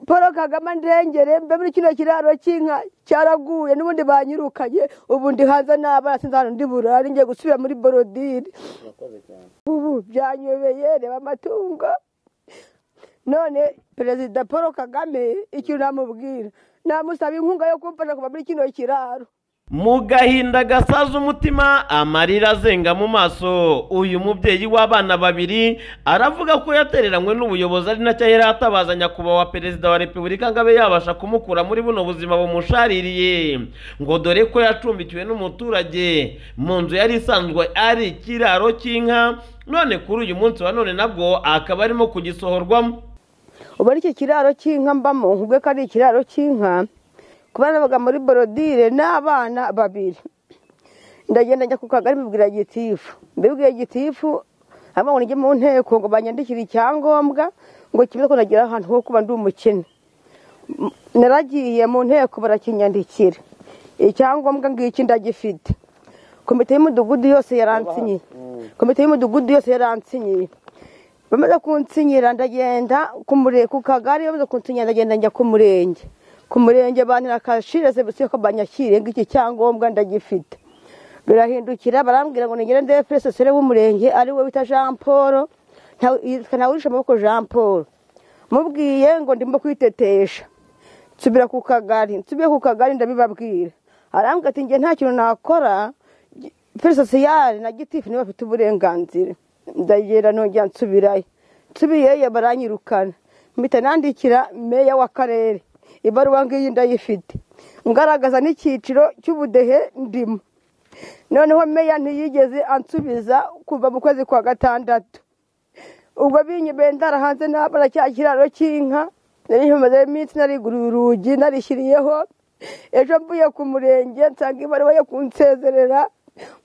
paul kagame ndengere mbe muri kino kiraro cy'inka cyaraguye n'ubundi banyirukanye ubu ndi hanze n'abana sinzi ahantu ndi burare ngiye gusubira muri borodire urakoze cyane ubu byanyobeye reba amatungo none perezida paul kagame ikintu namubwira namusaba inkunga yo kumfasha kuva muri kino kiraro mu gahinda gasaza umutima amarira azenga mu maso uyu mubyeyi w'abana babiri aravuga ko yatereranywe n'ubuyobozi ari nacyo yari atabaza nyakubahwa perezida wa repubulika ngo abe yabasha kumukura muri buno buzima bumushaririye ngo dore ko yacumbikiwe n'umuturage mu nzu yari isanzwe ari ikiraro cy'inka none kuri uyu munsi wa none nabwo akaba arimo kugisohorwamo ubu ari iki kiraro cy'inka mbamo nkubwe ko ari ikiraro cy'inka kubana baga muri borodire n'abana babiri ndagenda njya ku kagari mbibwira gitifu mbibwiye gitifu hanyuma ngo njye mu nteko ngo banyandikire icyangombwa ngo kimeze ko nagira ahantu ho kuba ndi umukene M- naragiye mu nteko barakinyandikira icyangombwa ngiki ndagifite komite y'umudugudu yose yaransinyiye komite y'umudugudu yose yaransinyiye bamaze kunsinyira ndagenda ku mure- ku kagari bamaze kunsinyira ndagenda njya ku murenge ku murenge bantirakashire sebisiyo ko banyakiriye ngo iki cyangombwa ndagifite birahindukira barambwira ngo nigere ndebe fesesere w'umurenge ari we wita jean paul ntawe- yitwa ntawurisha amaboko jean paul mubwiye ngo ndimo kwitetesha nsubira ku kagari nsubiye ku kagari ndabibabwira arambwira ati njye nta kintu nakora feri sosiyale na gitifu nibo bafite uburenganzira ndagera nongera nsubirayo nsubiyeyo baranyirukana mpita nandikira meya w'akarere ibaruwa ngiyi ndayifite ngaragaza n'icyiciro cy'ubudehe ndimo noneho meya ntiyigeze ansubiza kuva mu kwezi kwa gatandatu ubwo binyibeye ndarahanze nabona cya kiraro cy'inka nari nkimazeho iminsi nariguruye urugi narishyiriyeho ejo mvuye ku murenge nsanga ibaruwa yo kunsezerera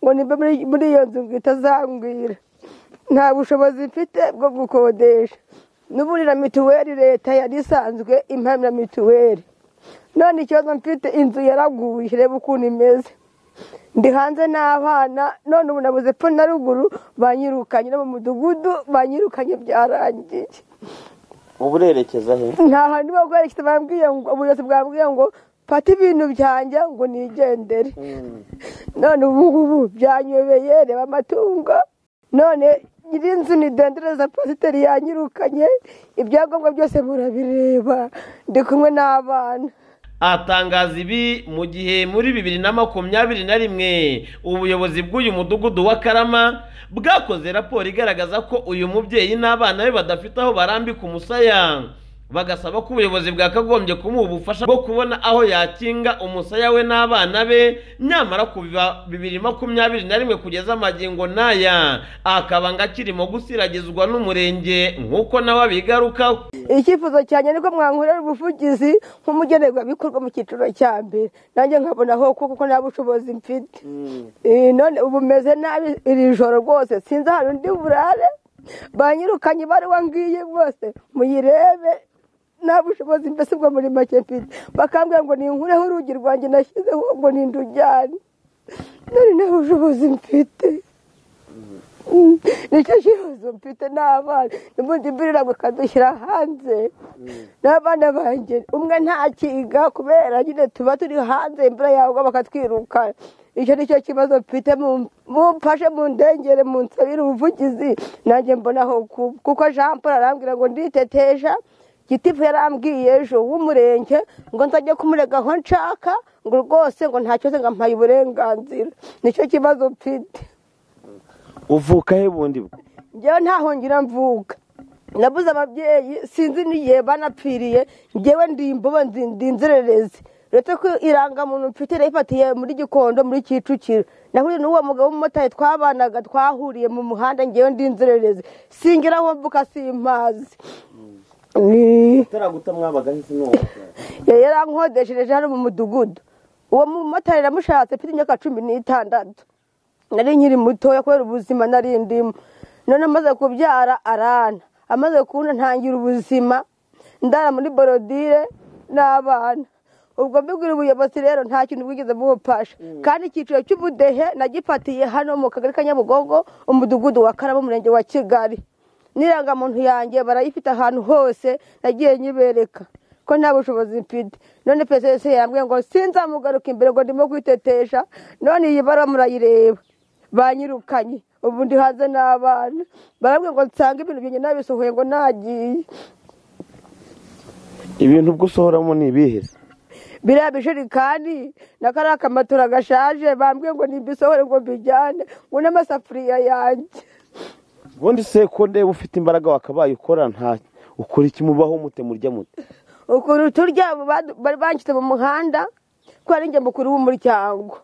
ngo nimbe muri- muri iyo nzu ngo itazangwira nta bushobozi mfite bwo gukodesha n'ubundi na mituweli leta yari isanzwe impamya mituweli none ikibazo mfite inzu yaraguye reba ukuntu imeze ndi hanze n'abana none ubu nabuze epfo na ruguru banyirukanye no mu mudugudu banyirukanye byarangiye ubu urerekeza he nta hantu bo kwerekeza bambwiye ngo ubuyobozi bwambwiye ngo fata ibintu byanjye ngo nigendere none ubu ngubu byanyobeye reba amatungo none nyirinzu ni dendereza pasiteri yanyirukanye ibyangombwa byose murabireba ndi kumwe n'abana atangaza ibi mu gihe muri bibiri na makumyabiri na rimwe ubuyobozi bw'uyu mudugudu wa karama bwakoze raporo igaragaza ko uyu mubyeyi n'abana be badafite aho barambika umusaya bagasaba ko ubuyobozi bwakagombye kumuha ubufasha bwo kubona aho yakinga umusaya we n'abana be nyamara kuva bibiri makumyabiri na rimwe kugeza amagingo n'aya akaba ngo akirimo gusiragizwa n'umurenge nk'uko nawe abigarukaho icyifuzo cyanjye niko mwankorera ubuvugizi nk'umugenerwabikorwa mu cyiciro cya mbere nanjye nkabona aho kuko kuko nta bushobozi mfite Eh, none ubu meze nabi iri joro rwose sinzi ahantu ndi burare banyirukanye ibaruwa ngiyi rwose muyirebe nta bushobozi mbese ubwo muri make mfite bakambwira ngo ninkureho urugi rwanjye nashyizeho ngo nindujyane none nta bushobozi mfite nicyo kibazo mfite n'abana n'ubundi imvura bakadushyira hanze n'abana banjye umwe ntakiga kubera nyine tuba turi hanze imvura yagwa bakatwiruka icyo nicyo kibazo mfite mu- mumfashe mu ndengere mu nsabire ubuvugizi nanjye mbonaho kuba kuko jean paul arambwira ngo nditetesha gitifu yarambwiye ejo w'umurenge ngo nzajye kumurega aho nshaka ngo rwose ngo nta kibazo ngo ampaye uburenganzira nicyo kibazo mfite uvuka he bundi bwo njyewe ntaho ngira mvuka nabuze ababyeyi sinzi n'igihe banapfiriye njyewe ndi imbobo ndi ndi inzererezi uretse ko irangamuntu mfite nayifatiye muri gikondo muri kicukiro nahuye n'uwo mugabo w'umumotari twabanaga twahuriye mu muhanda njyewe ndi inzererezi singira aho mvuka simpazi Ni- utaraguta mwabaga hisi n'uwaka yari yarankodeshereje hano mu mudugudu uwo mumotari namushatse mfite imyaka cumi n'itandatu nari nkiri mutoya kubera ubuzima nari ndimo none amaze kubyara arana amaze kubona ntangira ubuzima ndara muri borodire n'abana ubwo mbibwira ubuyobozi rero nta kintu bwigeze bumufasha kandi icyiciro cy'ubudehe nagifatiye hano mu kagari ka nyabugogo umudugudu wa karama umurenge wa kigali n'irangamuntu yanjye barayifite ahantu hose nagiye nyibereka ko nta bushobozi mfite none pesesi yambwiye ngo sinzamugaruka imbere ngo ndimo kwitetesha none iyi bara murayireba banyirukanye ubu ndi hanze n'abana barambwira ngo nsange ibintu byanjye nabisohoye ngo nagiye ibintu ubwo usohoramo ni ibihe se biriya bijerikani na kariya kamatora gashaje bambwiye ngo nimbisohore ngo mbijyane ngo n'amasafuriya yanjye ubundi se ko ndeba ufite imbaraga wakabaye ukora nta ukora iki mubaho mute murya mute ukuntu turya abo badu- bari banshyize mu muhanda ko ari njye mukuru w'umuryango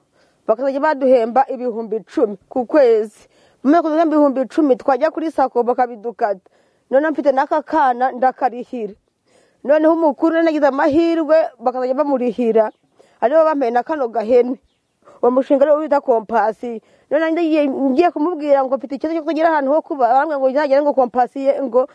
bakazajya baduhemba ibihumbi icumi ku kwezi mu mwaka uzana ibihumbi icumi twajya kuri sako bakabidukata noneho mfite n'aka kana ndakarihira noneho umukuru nagize amahirwe bakazajya bamurihira aribo bampaye na kano gahene uwo mushinga ariwo bita kompasi noneho ngiye ngiye kumubwira ngo mfite ikibazo cyo kugira ahantu ho kuba arambwira ngo nzagere ngo kompasi ye ngo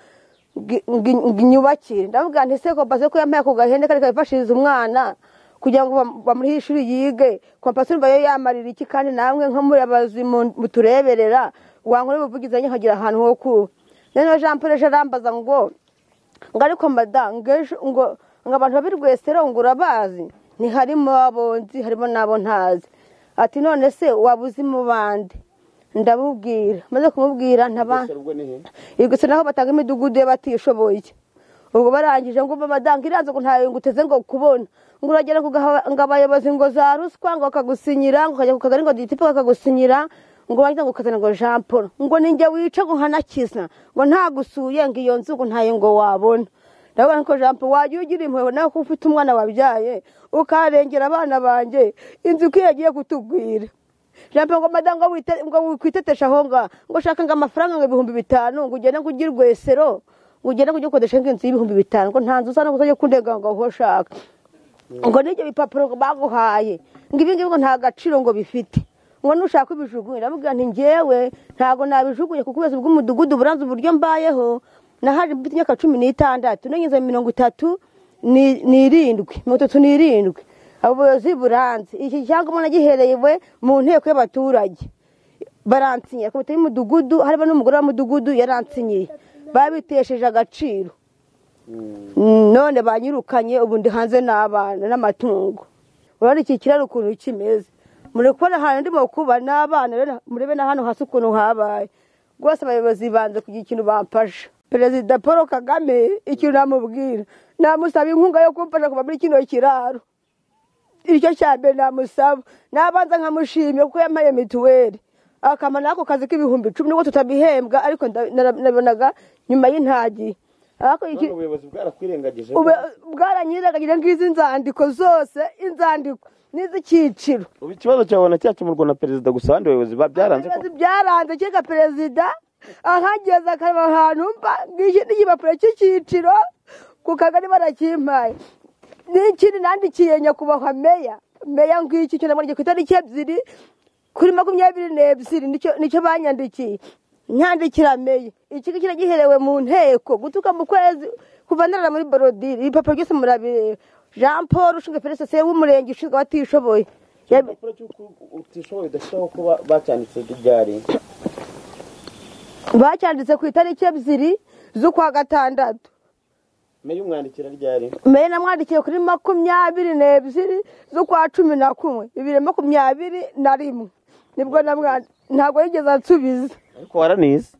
ngi- ngi- ngi- nyubakire ndavuga nti se kompasi ko yampaye ako gahene kari kayifashiriza umwana kugira ngo bam- bamuhe ishuri yige kompasi urumva yo yamarira iki kandi namwe nk'amuri abazimu mutureberera wankora ubuvugizi nanjye nkagira ahantu ho kuba noneho jean paul ejo arambaza ngo ngo ariko madamu ngo ejo ngo ngo abantu babi rwesero ngo urabazi ntiharimo abo nzi harimo n'abo ntazi ati none se waba uzi mu bandi ndamubwira maze kumubwira ntaba ubwo ni he gusa naho batanga imidugudu y'abatishoboye ubwo barangije ngo babadange iriya ngo ntayo nguteze ngo kubona ngo uragera ku gaha- ngo abayobozi ngo za ruswa ngo bakagusinyira ngo ukajya ku kagari ngo ditipe bakagusinyira ngo wagira ngo ukazana ngo jean paul ngo ninjye wica ngo nkanakiza ngo ntagusuye ngo iyo nzu ngo ntayo ngo wabona ndabona ko jean paul wajya ugira impuhwe nawe kuko ufite umwana wabyaye ukarengera abana banjye inzu uko iyo yagiye kutubwira jambo ngo madamu ngo wite- ngo wikwitetesha aho ngaho ngo ushaka ngo amafaranga ngo ibihumbi bitanu ngo ugende ngo ugire rwesero ngo ugende ngo ujye gukodesha nk'inzu y'ibihumbi bitanu ngo nta nzu usa no kuzajya kundega ngo aho ushaka ngo n'ibyo bipapuro ngo baguhaye ngo ibi ngibi ngo nta gaciro ngo bifite ngo nushaka ibijugunya ndavuga nti njyewe ntabwo nabijugunya kuko ubuyobozi bw'umudugudu buranze uburyo mbayeho nahaje mfite imyaka cumi n'itandatu nageze mirongo itatu ni- n'irindwi mirongo itatu n'irindwi ubuyobozi buranze iki cyangombwa nagiherewe mu nteko y'abaturage baransinyira komite y'umudugudu harimo n'umugore wa mudugudu yaransinyiye babitesheje agaciro none banyirukanye ubu ndi hanze n'abana n'amatungo urabona iki kiraro ukuntu kimeze muri kubona ahantu ndimo kuba n'abana rero murebe na hano hasi ukuntu habaye rwose abayobozi banze kugira ikintu bamfasha perezida paul kagame ikintu namubwira namusaba inkunga yo kumfasha kuva muri kino kiraro icyo cya mbere namusaba nabanza nkamushimye kuko yampaye mituweli akamara n'ako kazi k'ibihumbi icumi nubwo tutabihembwa ariko nda- nara- nabonaga nyuma y'intagiye ariko iki none ubuyobozi bwarakwirengagije Ube- bwaranyirengagije nk'izi nzandiko zose inzandiko n'iz'icyiciro ubu ikibazo cyawe na cyakemurwa na perezida gusa abandi bayobozi ba- byaranze ko Ibibazo byaranze kereka perezida ahageze akareba ahantu mba ngiki n'igipapuro cy'icyiciro ku kagari barakimpaye n'ikindi nandikiye nyakubahwa meya meya ngiki icyo namwandikiye ku itariki ebyiri kuri makumyabiri n'ebyiri nicyo nicyo banyandikiye nyandikira meya iki ngiki nagiherewe mu nteko gutuka mu kwezi kuva ndarara muri borodire ibipapuro byose murabireba jean paul ushinzwe peresese w'umurenge ushinzwe abatishoboye Yabi- igipapuro cy'uko utishoboye udafiteho ko ba- bacyanditse ryari bacyanditse ku itariki ebyiri z'ukwa gatandatu meya umwandikira ryari mbere namwandikiye kuri makumyabiri n'ebyiri z'ukwa cumi na kumwe bibiri na makumyabiri na rimwe nibwo namwandikiye ntabwo yigeze ansubiza ariko waranize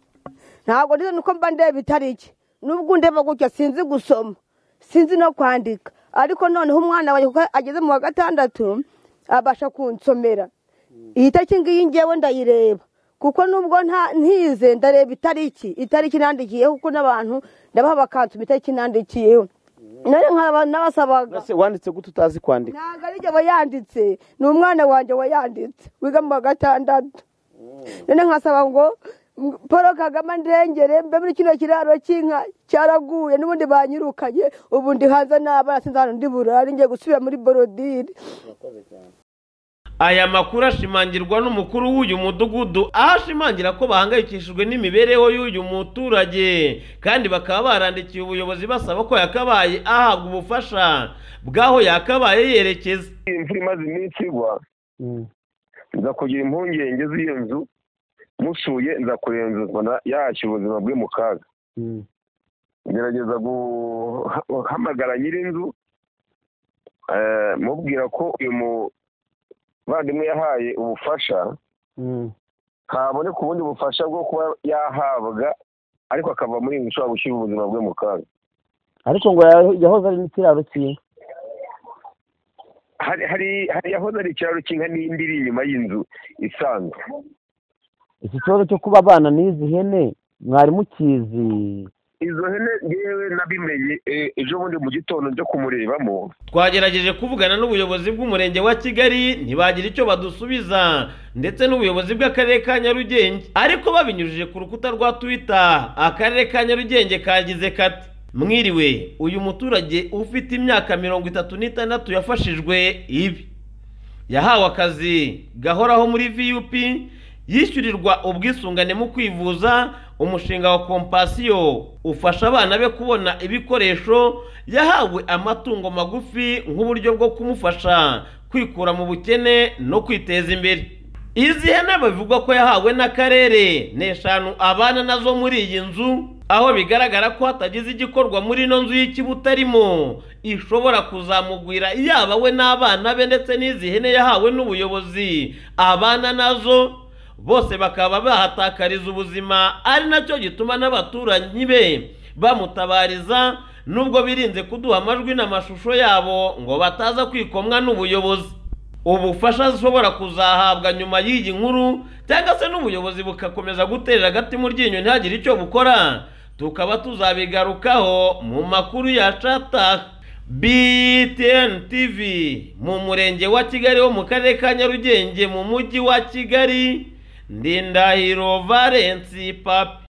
ntabwo ndize nuko mba ndeba itariki nubwo ndeba gutya sinzi gusoma sinzi no kwandika ariko noneho umwana wanjye kuko ageze mu wa gatandatu abasha kunsomera iyi tariki ngiyi ngewe ndayireba kuko nubwo nta ntize ndareba itariki itariki nandikiyeho kuko n'abantu ndabaha bakansoma itariki nandikiyeho nari nkaba nabasabaga Ese wanditse gute utazi kwandika ntabwo ari jye wayanditse ni umwana wanjye wayanditse wiga mu wa gatandatu none nkasaba ngo m- paul kagame ndengere mbe muri kino kiraro cy'inka cyaraguye n'ubundi banyirukanye ubu ndi hanze n'abana sinzi ahantu ndi burare ngiye gusubira muri borodire aya makuru ashimangirwa n'umukuru w'uyu mudugudu aho ashimangira ko bahangayikishijwe n'imibereho y'uyu muturage kandi bakaba barandikiye ubuyobozi basaba ko yakabaye ahabwa ubufasha bw'aho yakabaye yerekeza imvura imaze iminsi igwa nza kugira impungenge z'iyo nzu musuye nza kurenzuzwa yacyo ubuzima bwe mu kaga ngerageza guhamagara nyir'inzu eh, mubwira ko uyu muvandimwe yahaye ubufasha ntabone ku bundi bufasha bwo kuba yahabwa ariko akava muri iyi nzu ushobora gushyira ubuzima bwe mu kaga ariko ngo yahoze ari n'ikiraro cy'inka hari hari hari yahoze ari ikiraro cy'inka n'indi iri inyuma y'inzu isanzwe iki kibazo cyo kuba abana n'izi hene mwari mukizi izo hene yewe nabimenye eh, ejo bundi mu gitondo njya kumurebamo twagerageje kuvugana n'ubuyobozi bw'umurenge wa kigali ntibagira icyo badusubiza ndetse n'ubuyobozi bw'akarere ka nyarugenge ariko babinyujije ku rukuta rwa twitter akarere ka nyarugenge kagize kati mwiriwe uyu muturage ufite imyaka mirongo itatu n'itandatu yafashijwe ibi yahawe akazi gahoraho muri vup yishyurirwa ubwisungane mu kwivuza umushinga wa kompasiyo ufasha abana be kubona ibikoresho yahawe amatungo magufi nk'uburyo bwo kumufasha kwikura mu bukene no kwiteza imbere izi hene bivugwa ko yahawe n'akarere ni eshanu abana nazo muri iyi nzu aho bigaragara ko hatagize igikorwa muri ino nzu y'ikibutarimo ishobora kuzamugwira yaba we n'abana be ndetse n'izi hene yahawe n'ubuyobozi abana nazo bose bakaba bahatakariza ubuzima ari nacyo gituma n'abaturanyi be bamutabariza nubwo birinze kuduha amajwi n'amashusho yabo ngo bataza kwikomwa n'ubuyobozi ubufasha ashobora kuzahabwa nyuma y'iyi nkuru cyangwa se n'ubuyobozi bukakomeza guterera agati mu ryinyo ntihagire icyo bukora tukaba tuzabigarukaho mu makuru ya cata BTN TV mu murenge wa Kigali wo mu karere ka Nyarugenge mu mujyi wa Kigali Ndindahiro Valence Papi